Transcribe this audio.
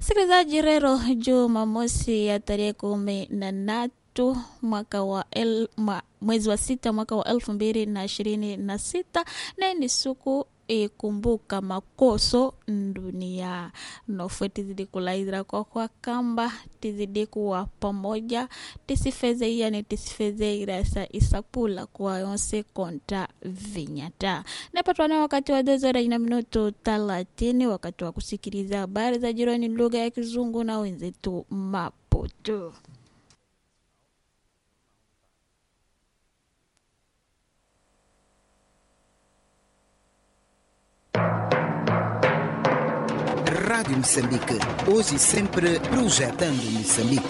Msikilizaji, rero Jumamosi ya tarehe kumi na tatu mwaka wa el, mwa, mwezi wa sita mwaka wa elfu mbili na ishirini na sita na ni siku ikumbuka makoso dunia nofwe tizidi kulaizira kwa kwa kamba tizidi kuwa pamoja tisifeze yani tisifeze irasa isapula kwa yonse konta vinyata napatwana wakati wa dozora ina minuto talatini wakati wa kusikiliza habari za jirani lugha ya kizungu na wenzetu mapoto Rádio Moçambique, hoje e sempre projetando Moçambique.